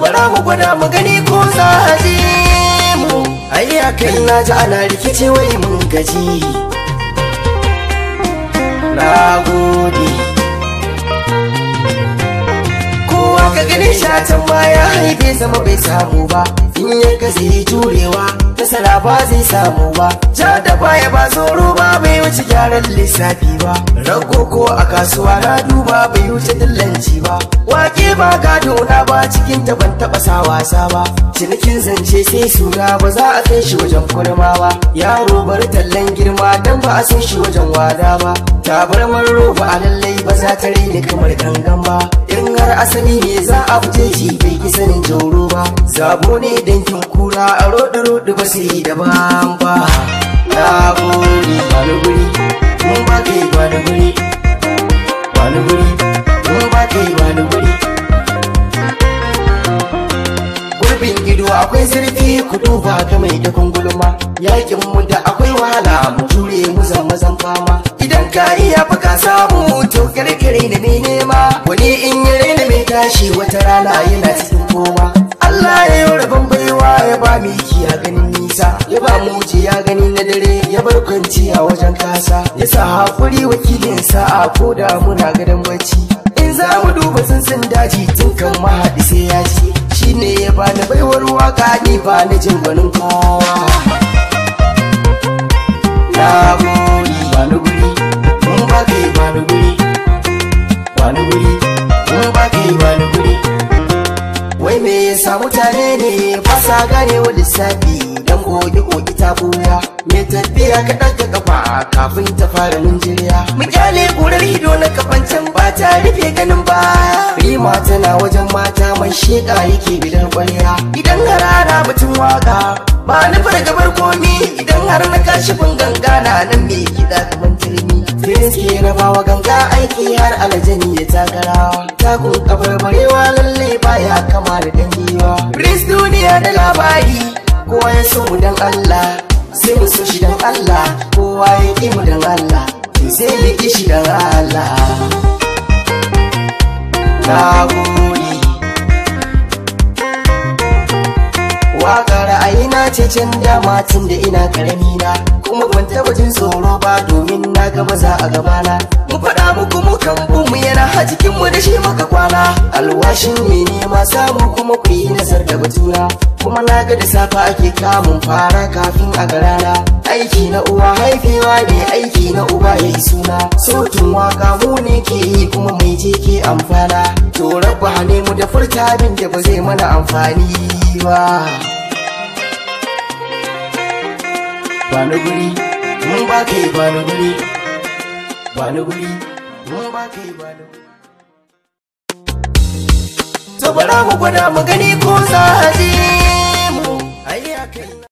bara mu gwada mu gani ko za a ji mu ai kai na ji ana rikici wai mun gaji na gode kowa ka gani shatan ma ya haife zama bai samu ba in ya gazi jurewa nasara ba zai samu ba ja da baya ba tsoro ba bai wuce gyaran lissafi ba rago ko a kasuwa na duba bai wuce dillanci ba wake ba gado na ba cikin ta ban taba sa wasa ba cinikin zance sai suna ba za a kai shi wajen kurma ba yaro bar tallan girma dan ba a san shi wajen wada ba tabarmar roba a lallai ba za ta rene kamar gangan ba in har asali ne za a fice shi bai ki sanin jauro ba zabo ne dankin kura a roɗe roɗe ba sai da ban ba na gode wani guri mun ba kai wani guri wani guri mun ba kai wani guri gurbin ido akwai zurfi ku duba ga mai da gulma yakin mu da akwai wahala mu jure mu zan mazan fama idan ka iya fa ka samu to kirkire ne mai nema wani in yi raina mai tashi wata rana yana cikin kowa Allah ya yi rabon baiwa ya ba mu a ganin nisa ya ba mu ya gani na dare ya bar kwanci a wajen kasa ya sa hakuri wakilin sa'a ko da muna gadon bacci in za mu duba tsuntsun daji tun kan mahaɗi sai ya ci shi ne ya bani baiwar waka ni ba na jin gwanin kowa na gode wani guri mun ba kai wani guri wani guri mun ba kai wani guri wai me yasa mutane ne ba sa gane wa lissafi dan goge goge ta buya me tafiya ka ɗaga kafa kafin ta fara ninjiriya mu kyale kurar ido na kafancan ba ta rufe ganin baya rima tana wajen mata mai sheƙa yake bidan ƙwarya idan harara mutum waka ba na fargabar komi idan har na kashi ganga na nan me kiɗa kamar turmi Prince ke rabawa ganga aiki har aljani ya takarawa takun kafar barewa lalle baya kama da dangiwa Prince duniya da labari kowa ya so mu dan Allah sai mu so shi dan Allah kowa ya ki mu dan Allah sai mu ki shi dan Allah na gode Waƙar ra'ayina ce can dama tun da ina karami na kuma ban taɓa jin tsoro ba domin na ga maza a gabana mu faɗa muku mu kan mu yana a cikin mu da shi muka kwana alwashin me nema samu kuma ku yi nazar da batuna kuma na ga da safa ake kamun fara kafin a garana aiki na uwa haifewa ne aiki na uba ya yi suna sautin waka mu ne ke yi kuma mai je ke amfana to rabba ne mu da furta abin da ba zai mana amfani ba Bani guri, mun ba kai bani guri, bani guri, mun ba kai bani guri. To bara mu gwada mu gani ko za a je mu, ai kai.